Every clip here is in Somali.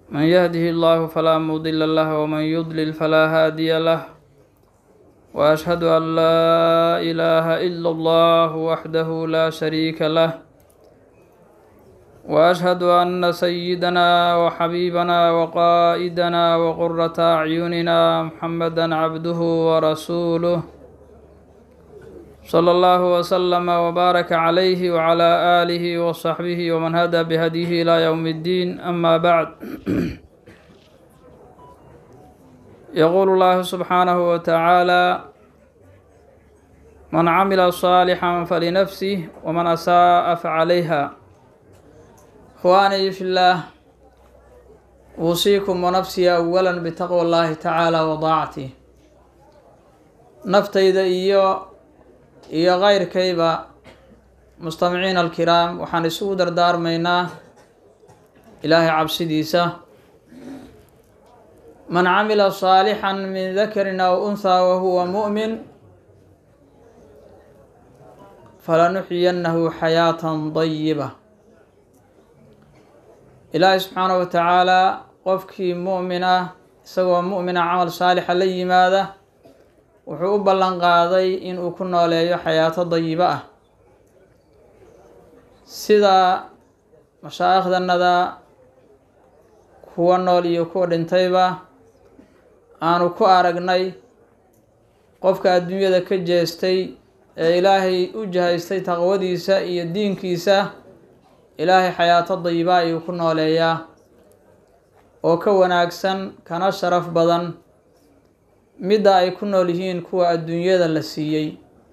من يهده الله فلا مضل له ومن يضلل فلا هادي له وأشهد أن لا إله إلا الله وحده لا شريك له وأشهد أن سيدنا وحبيبنا وقائدنا وقرة أعيننا محمدا عبده ورسوله صلى الله وسلم وبارك عليه وعلى آله وصحبه ومن هدى بهديه إلى يوم الدين أما بعد يقول الله سبحانه وتعالى من عمل صالحا فلنفسه ومن أساء فعليها إخواني في الله أوصيكم ونفسي أولا بتقوى الله تعالى وطاعته naftayda iyo iyo keyrkayba mustamiciina alkiraam waxaan isugu dardaarmaynaa ilaahay cabsidiisa man camila saalixan min dakarin aw unhaa wahuwa mu'min falanuxyiyannahu xayaatan dayiba ilaahay subxaanahu wa tacaalaa qofkii mu'min ah isagoo mu'mina camal saalixa la yimaada wuxuu u ballan qaaday inuu ku nooleeyo xayaato dayibo ah sida mashaaikhdannada kuwa nool iyo kuwa dhintayba aanu ku aragnay qofka adduunyada ka jeestay ee ilaahay u jahaystay taqwadiisa iyo diinkiisa ilaahay xayaato dayiba ayuu ku nooleeyaa oo ka wanaagsan kana sharaf badan midda ay ku nool yihiin kuwa adduunyada la siiyey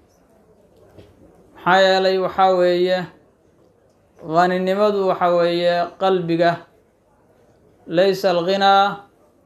maxaa yeelay waxaa weeye qaninimadu waxa weeye qalbiga laysa alghinaa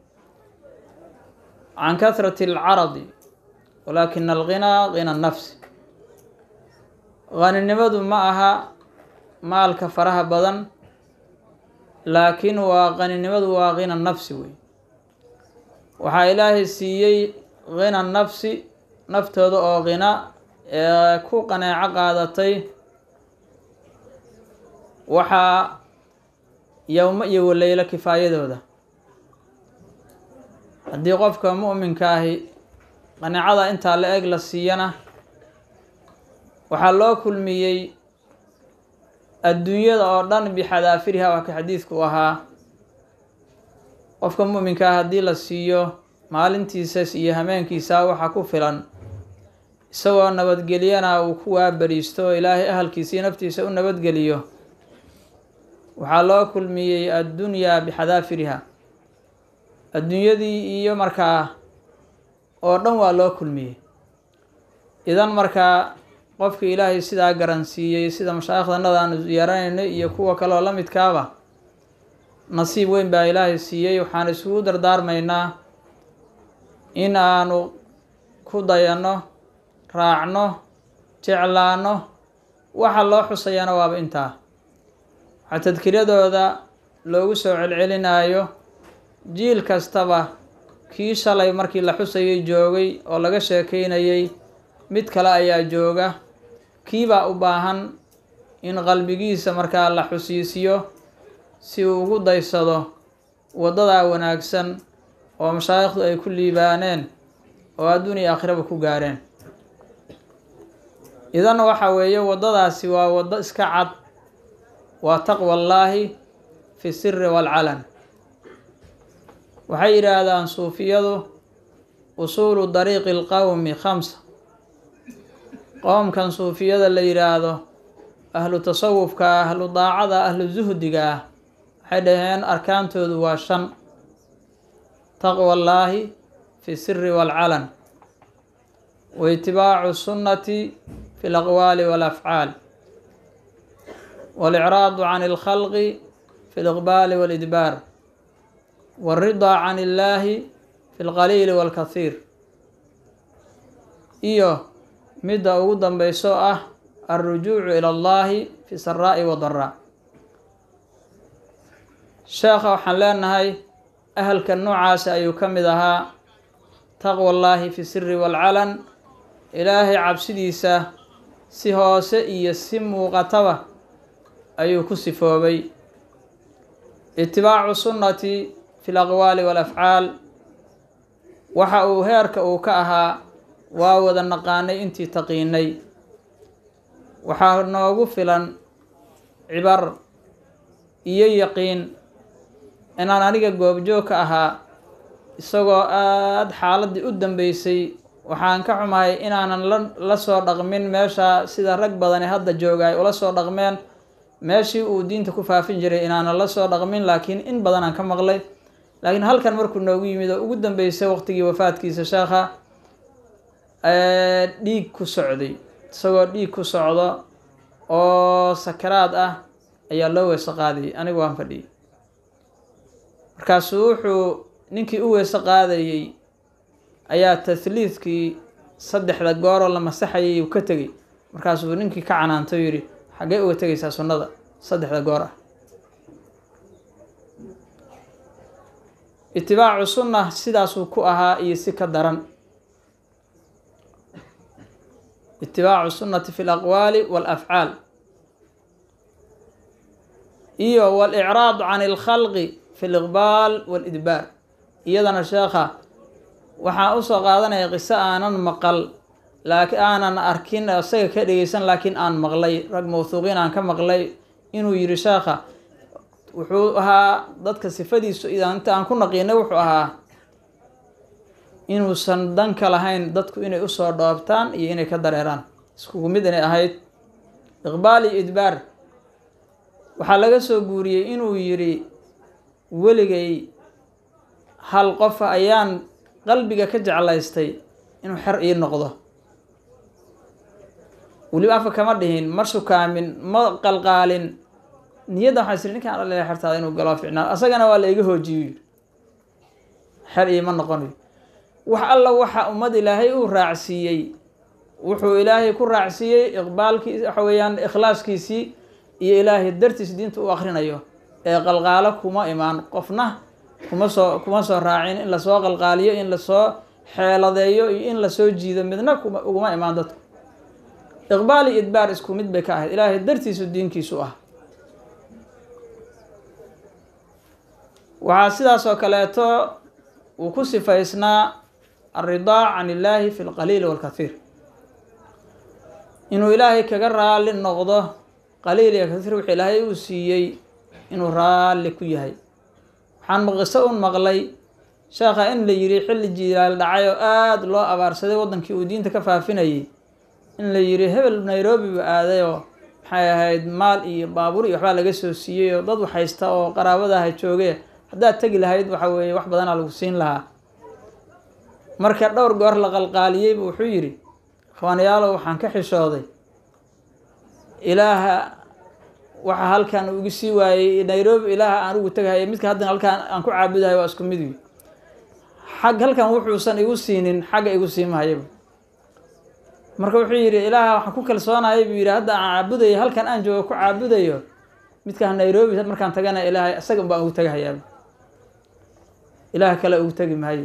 can kahrati alcaradi walaakina alghinaa gina nafsi qaninimadu ma aha maalka faraha badan laakiin waa qaninimadu waa gina nafsi wey waxaa ilaahay siiyey gina nafsi naftooda oo qina ee ku qaneeco qaadatay waxaa yowmo iyo waleylo kifaayadooda haddii qofka mu'minka ahi qaneecada intaa la eg la siiyana waxaa loo kulmiyey adduunyada oo dhan bixadaafiriha waa ka xadiidku ahaa qofka mu'minka ah haddii la siiyo maalintiisas iyo hameenkiisa waxaa ku filan isagoo nabadgelyana uu ku waabariisto oo ilaahay ahalkiisii naftiisa u nabadgeliyo waxaa loo kulmiyey addunyaa bixadaafiriha adduunyadii iyo markaa oo dhan waa loo kulmiyey idan markaa qofka ilaahay sidaa garansiiyey sida mashaaikhdannada aanu yeeranayno iyo kuwa kaleoo la midkaaba nasiib weyn baa ilaahay siiyey waxaan isugu dardaarmaynaa in aanu ku dayanno raacno jeclaano waxa loo xusayana waaba intaa waxaa tadkiradooda loogu soo celcelinaayo jiil kastaba kii shalay markii la xusayay joogay oo laga sheekeynayay mid kale ayaa jooga kiibaa u baahan in qalbigiisa markaa la xusiisiyo si uu ugu daysado waddadaa wanaagsan oo mashaayikhdu ay ku liibaaneen oo adduun iyo aakhiraba ku gaareen idan waxa weeye waddadaasi waa waddo iska cad waa taqwa allaahi fi siri waalcalan waxay yidhaahdaan suufiyadu usuulu dariiqi alqowmi khamsa qowmkan suufiyada la yidhaahdo ahlu tasawufka ahlu daacada ahlu zuhdiga ah waxay dhaheen arkaantoodu waa shan taqwa allaahi fi siri waalcalan wa itibaacu sunnati fi alaqwaali walafcaal walicraadu can alkhalqi fi liqbaali walidbaar waalridaa can illaahi fi lqaliili waalkathiir iyo midda ugu dambeyso ah alrujuucu ila allahi fi saraa'i wadaraa sheekha waxaan leenahay ahalka noocaasi ayuu ka mid ahaa taqwa allaahi fi siri waalcalan ilaahay cabsidiisa si hoose iyo si muuqataba ayuu ku sifoobay itibaacu sunnati fi laqwaali walafcaal waxa uu heerka uu ka ahaa waa wada naqaanay intii taqiinay waxaa noogu filan cibar iyo yaqiin inaan aniga goobjoog ka ahaa isagoo aada xaaladdii u dambeysay waxaan ka xumahay inaanan la la soo dhaqmin meesha sida rag badani hadda jooga ay ula soo dhaqmeen meeshii uu diinta ku faafin jiray inaanan la soo dhaqmin laakiin in badan aan ka maqlay laakiin halkan markuu noogu yimid oo ugu dambeysay waqtigii wafaadkiisa sheekha dhiig ku socday isagoo dhiig ku socdo oo sakaraad ah ayaa loo weyse qaadayay anigu waan fadhiyay markaasuu wuxuu ninkii u weyse qaadayey ayaa tahliidkii saddexda gooroo la masaxayay uu ka tegey markaasuu ninkii ka canaantay oo yidhi xaggee uga tegaysaa sunnada saddexda goor ah itibaacu sunna sidaasuu ku ahaa iyo si ka daran itibaacu sunnati fi laqwaali walafcaal iyo walicraadu can ilkhalqi fi liqbaal walidbaar iyadana sheekha waxaan usoo qaadanaya qiso aanan maqal laakiin aanan arkin isaga ka dhegeysan laakiin aan maqlay rag mawhuuqiin aan ka maqlay inuu yihi sheekha wuxuu ahaa dadka sifadiisu inta aan ku naqiinay wuxuu ahaa inuusan danka lahayn dadku inay usoo dhoobtaan iyo inay ka dareeraan iskugu mid inay ahayd iqbaal iyo idbaar waxaa laga soo guuriyey inuu yidhi weligay hal qofa ayaan qalbiga ka jeclaystay inuu xer ii noqdo weliba afka kama dhihin ma sukaamin ma qalqaalin niyadda waxaa isiri ninkaan alila xertaada inuu galoo ficnaa asagana waa la iga hoojiyo yidhi xer iima noqonayo wax alla waxa ummad ilaahay uu raacsiiyey wuxuu ilaahay ku raacsiiyey iqbaalkii waxa weeyaan ikhlaaskiisii iyo ilaahay dartiis diinta u akrinayo ee qalqaalo kuma imaan qofna kuma soo kuma soo raacin in lasoo qalqaaliyo in lasoo xeeladeeyo iyo in lasoo jiido midna kuma uguma imaan dadku iqbaal iyo idbaar isku mid bay ka ahayd ilaahay dartiisu diinkiisu ah waxaa sidaas oo kaleeto uu ku sifaysnaa alridaa can illaahi fi lqaliili walkathiir inuu ilaahay kaga raali noqdo qaliil iyo kasiir wuxuu ilaahay uu siiyey inuu raalli ku yahay waxaan qiso un maqlay sheekha in la yidhi xilli jilaal dhacay oo aada loo abaarsaday waddankii uu diinta ka faafinayay in la yidhi hebel nairobi buu aaday oo maxay ahayd maal iyo baabuur iyo waxbaa laga soo siiyey oo dad waxhaysta oo qaraabadaha jooge haddaad tegi lahayd waxa weeye wax badanaa lagu siin lahaa marka dhowr goor la qalqaaliyeybu wuxuu yidhi ikhwaanayaalow waxaan ka xishooday ilaaha waxa halkan ugu sii waayey nairobi ilaaha aan ugu tegahaya midka haddana halkaan aan ku caabudahay waa isku mid wi xag halkan wuxuusan igu siinin xagga igu siimahayaba marka wuxuu yidhi ilaaha waxaan ku kalsoonaya buu yidhi hadda aan caabudayo halkan aan joogo ku caabudayo midkaan nairobi markaan tagana ilaahay isaga baan ugu tegahayaaba ilaah kale ugu tegi maayo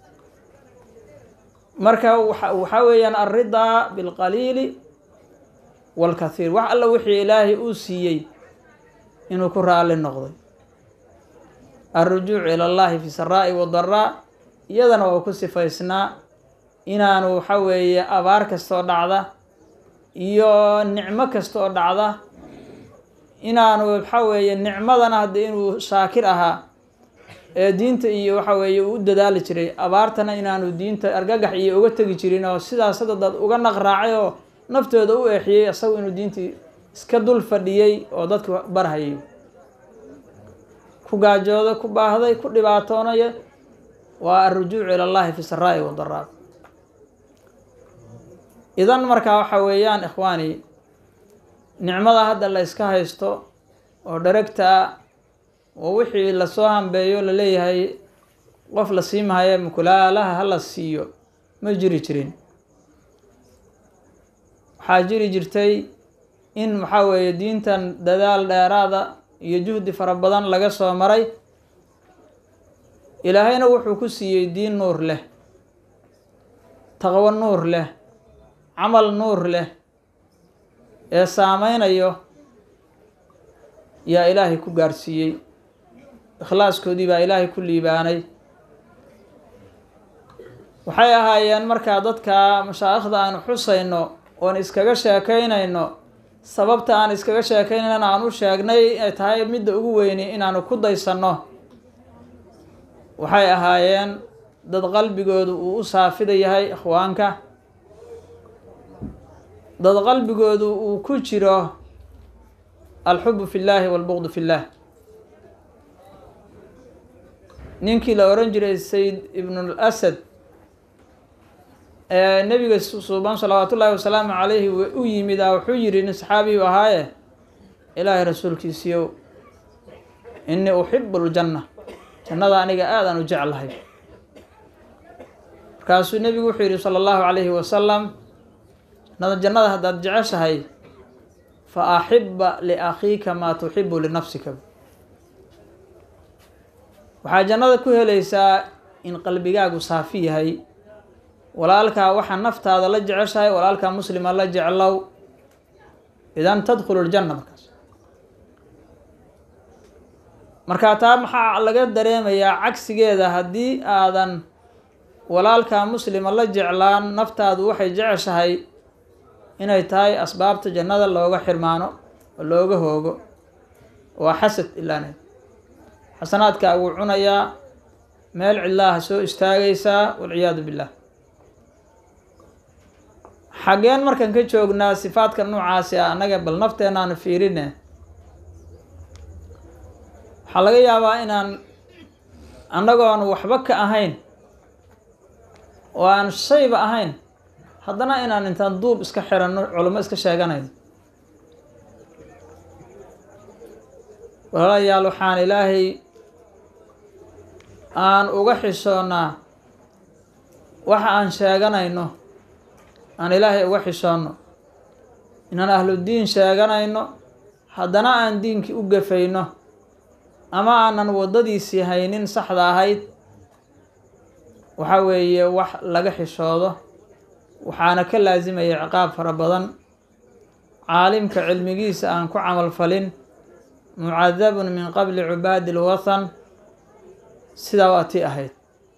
marka waxa waxaa weeyaan alridaa bilqaliili walkathiir wax alla wixii ilaahay uu siiyey inuu ku raalli noqday alrujuuc ila allahi fi saraa'i wadaraa iyadana waa ku sifaysnaa inaanu waxa weeye abaar kastoo dhacda iyo nicmo kasta oo dhacda inaanu waxa weeye nicmadana hadda inuu shaakir ahaa ee diinta iyo waxa weeye uu u dadaali jiray abaartana inaanu diinta argagax iyo uga tegi jirin oo sidaas hadda dad uga naq raacay oo naftooda u eexiyey isagu inuu diintii iska dul fadhiyey oo dadka barhayay ku gaajooday ku baahday ku dhibaatoonaya waa alrujuucu ila allahi fi saraa'i wadaraa idan markaa waxa weeyaan ikhwaani nicmada hadda la iska haysto oo dharagtaa oo wixii lasoo hambeeyo laleeyahay qof la siimahaye mukulaalaha hala siiyo ma jiri jirin waxaa jiri jirtay in waxaa weeye diintan dadaal dheeraada iyo juhdi fara badan laga soo maray ilaahayna wuxuu ku siiyey diin nuur leh taqwo nuur leh camal nuur leh ee saameynayo yaa ilaahay ku gaarsiiyey ikhlaaskoodii baa ilaahay ku liibaanay waxay ahaayeen markaa dadka mashaa'ikhda aanu xusayno oon iskaga sheekaynayno sababta aan iskaga sheekaynayna aan u sheegnay ay tahay midda ugu weyni inaanu ku daysanno waxay ahaayeen dad qalbigoodu uu u saafida yahay ikhwaanka dad qalbigoodu uu ku jiro alxubu fi llaahi walbuqdu fi llaah ninkii la oran jiray sayd ibnul asad ee nebiga suuban salawaatu ullaahi wasalaamu calayhi u yimid a wuxuu yihi nin saxaabiyu ahaaye ilaahay rasuulkiisiiyow innii uxibu ljanna jannada aniga aadaan u jeclahay markaasuu nebigu wuxuu yihi sala allahu calayhi wasalam nada jannada haddaad jeceshahay fa axiba liakhiika maa tuxibu linafsika waxaa jannada ku helaysaa in qalbigaagu saafi yahay walaalkaa waxaa naftaada la jeceshahay walaalkaa muslima la jeclow idan tadkhulu ljanna markaas markaa taa maxaa laga dareemayaa cagsigeeda haddii aadan walaalkaa muslima la jeclaan naftaadu waxay jeceshahay inay tahay asbaabta jannada looga xirmaano oo looga hoogo waa xasad ilaane xasanaadkaa wuu cunayaa meel cidlaaha soo istaagaysaa walciyaadu billah xaggeen markaan ka joognaa sifaadka noocaasi ah annaga bal nafteenaanu fiirine waxaa laga yaabaa inaan annagoon waxba ka ahayn oo aan shayba ahayn haddana inaan intaan duub iska xiranno culimo iska sheeganayn walaalayaal waxaan ilaahay aan uga xishoonnaa waxa aan sheeganayno aan ilaahay uga xishoonno inaan ahludiin sheeganayno haddana aan diinkii u gafayno ama aanan waddadiisii haynin saxda ahayd waxa weeye wax laga xishoodo waxaana ka laasimaya ciqaab fara badan caalimka cilmigiisa aan ku camal falin mucadabun min qabli cubaadi lwathan sidaa waa tii ahayd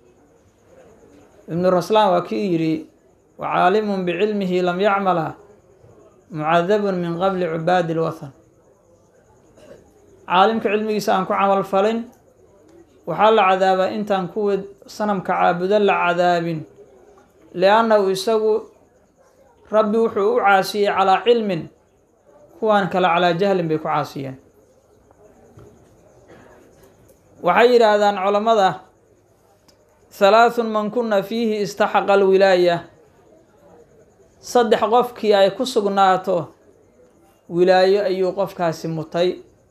ibnu raslaan waa kii yidhi wacaalimun bicilmihi lam yacmala mucadabun min qabli cubaadi lwathan caalimka cilmigiisa aan ku camal falin waxaa la cadaabaa intaan kuwa sanamka caabudo la cadaabin liannahu isagu rabbi wuxuu u caasiyey calaa cilmin kuwaan kale calaa jahlin bay ku caasiyeen waxay yidhaahdaan culammada halaathun man kuna fiihi istaxaqa alwilaaya saddex qofkii ay ku sugnaato wilaayo ayuu qofkaasi mutay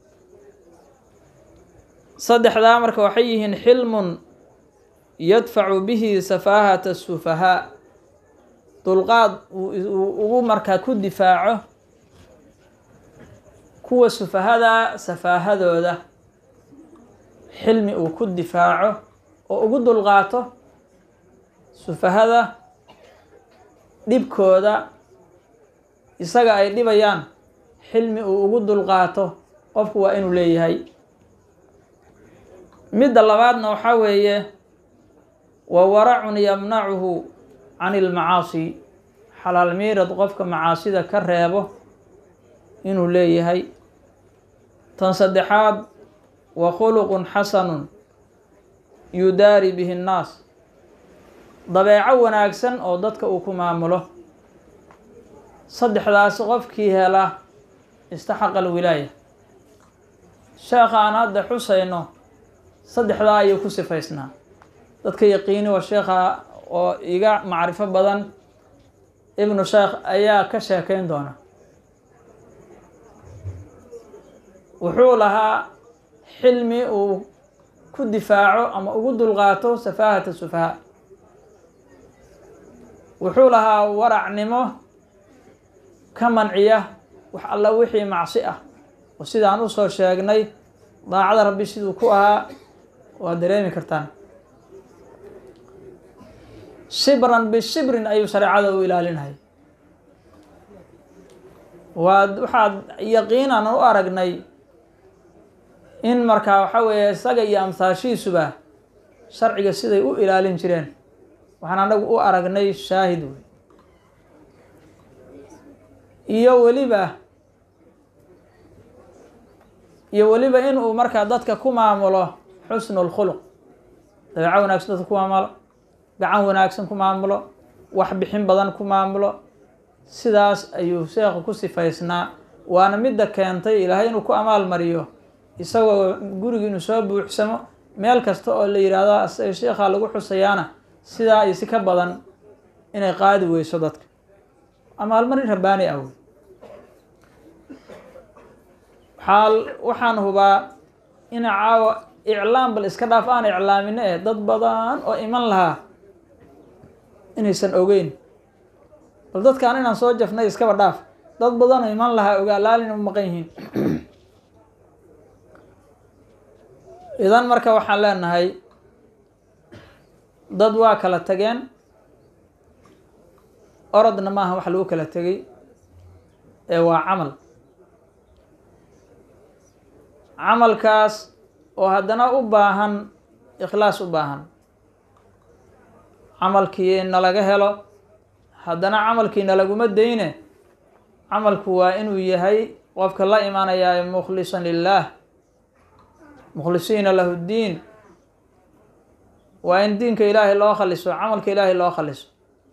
saddexdaa marka waxay yihiin xilmun yadfacu bihi safaahata sufahaa dulqaad uu ugu markaa ku difaaco kuwa sufahada safaahadooda xilmi uu ku difaaco oo ugu dulqaato sufahada dhibkooda isaga ay dhibayaan xilmi uu ugu dulqaato qofku waa inuu leeyahay midda labaadna waxaa weeye wa waracun yamnacuhu can ilmacaasi xalaal miirad qofka macaasida ka reebo inuu leeyahay tan saddexaad wa khuluqun xasanun yudaari bihi nnaas dabeeco wanaagsan oo dadka uu ku maamulo saddexdaasi qofkii hela istaxaqa alwilaaya sheekha aan hadda xusayno saddexdaa ayuu ku sifaysnaa dadka yaqiini waa sheekha oo iga macrifo badan ibnu sheekh ayaa ka sheekeyn doona wuxuu lahaa xilmi uu ku difaaco ama ugu dulqaato safaahata sufaha wuxuu lahaa waracnimo ka manciya wax alla wixii macsi ah oo sidaan usoo sheegnay daacada rabbi siduu ku ahaa waad dareemi kartaan shibran bishibrin ayuu shareecada u ilaalinayay waad waxaad yaqiinan u aragnay in markaa waxa weeye isaga iyo amsaashiisuba sharciga siday u ilaalin jireen waxaan anagu u aragnay shaahid wey iyo weliba iyo weliba in uu markaa dadka ku maamulo xusnu lkhuluq dabeeco wanaagsan dadka ku maamulo gacan wanaagsan ku maamulo wax bixin badan ku maamulo sidaas ayuu sheekhu ku sifaysnaa waana midda keentay ilaahay inuu ku amaal mariyo isagoo gurigi inuu soo buuxsamo meel kasta oo la yidhaahdo sheekhaa lagu xusayaana sidaa iyo si ka badan inay qaadi weyso dadka amaalmarin rabbaani ah wey waxaa waxaan hubaa in caawa iclaam bal iska dhaaf aan iclaamino eh dad badan oo iman lahaa inaysan ogeyn bal dadkaan inaan soo jafnay iskaba dhaaf dad badan oo iman lahaa ogaa laalina u maqan yihiin idan marka waxaan leenahay dad waa kala tageen orodna maaha wax lagu kala tegay ee waa camal camalkaas oo haddana u baahan ikhlaas u baahan camalkii nalaga helo haddana camalkii nalaguma dayne camalku waa inuu yahay qofka la imaanayaa mukhlisan lilaah mukhlisiina lahu ddiin waa in diinka ilaahay loo khaliso camalka ilaahay loo khaliso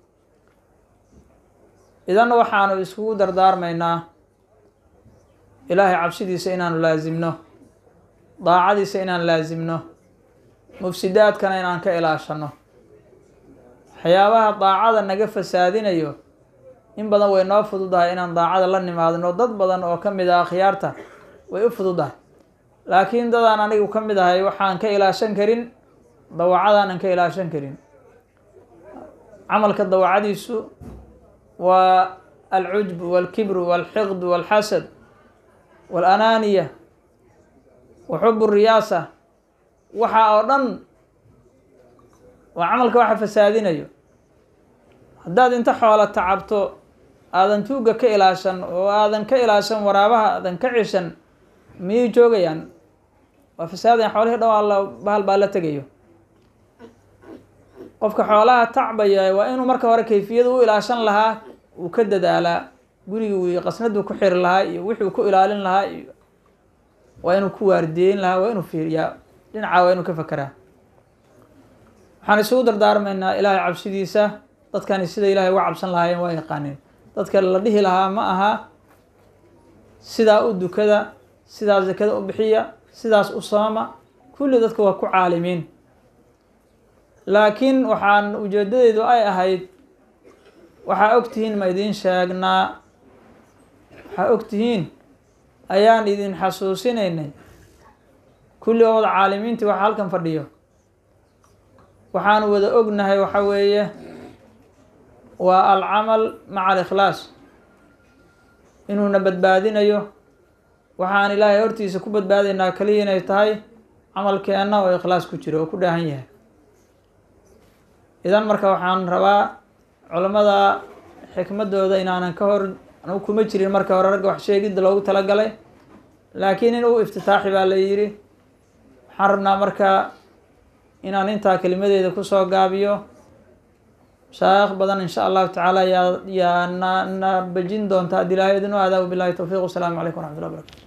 idanna waxaanu iskugu dardaarmaynaa ilaahay cabsidiisa inaanu laasimno daacadiisa inaan laasimno mufsidaadkana inaan ka ilaashano waxyaabaha daacada naga fasaadinayo in badan way noo fududahay inaan daacada la nimaadno dad badan oo ka mid ah akhyaarta way u fududahay laakiin dadaan anigu ka mid ahay waxaan ka ilaashan karin dawacadaanan ka ilaashan karin camalka dawacadiisu waa alcujb walkibru walxiqd walxasad walanaaniya wa xub riyaasa waxa oo dhan waa camalka waxa fasaadinayo haddaad inta xoola tacabto aadan tuugga ka ilaashan oo aadan ka ilaashan waraabaha aadan ka cishan miyay joogayaan waa fasaadayan xoolihii dhan alla bahal baa la tegayo qofka xoolaha tacbaya waa inuu marka hore kayfiyada u ilaashan lahaa uu ka dadaalaa gurigii iyo qasnaduu ku xiri lahaa iyo wixuu ku ilaalin lahaa iyo waa inuu ku waardiyeyn lahaa waa inuu fiiriyaa dhinacaa waa inuu ka fakeraa waxaan isugu dardaarmaynaa ilaahay cabsidiisa dadkani sida ilaahay uga cabsan lahaayeen waa yaqaaneen dadka la dhihi lahaa ma aha sidaa u dukada sidaa zakada u bixiya sidaas u sooma kulli dadka waa ku caalimiin laakiin waxaan ujeedadeedu ay ahayd waxaa ogtihiin ma idiin sheegnaa waxaa ogtihiin ayaan idin xasuusinaynay kulli oo wada caalimiintii waxa halkan fadhiyo waxaanu wada ognahay waxa weeye waa alcamal maca alikhlaas inuuna badbaadinayo waxaan ilaahay hortiisa ku badbaadaynaa kaliya inay tahay camalkeenna oo ikhlaas ku jiro oo ku dhaahan yahay idan marka waxaan rabaa culammada xikmadooda inaanan ka hor anugu kuma jirin marka hore ragga wax sheegidda loogu talagalay laakiin in uu iftitaaxi baa la yidhi waxaan rabnaa marka inaan intaa kelimadeeda kusoo gaabiyo mashaayikh badan insha allahu tacaala yaa yaa na na bejin doonta haddii ilaahay idin u aadaa wabilahi towfiiq wasalaamu calaykum waraxmat ullah barakatu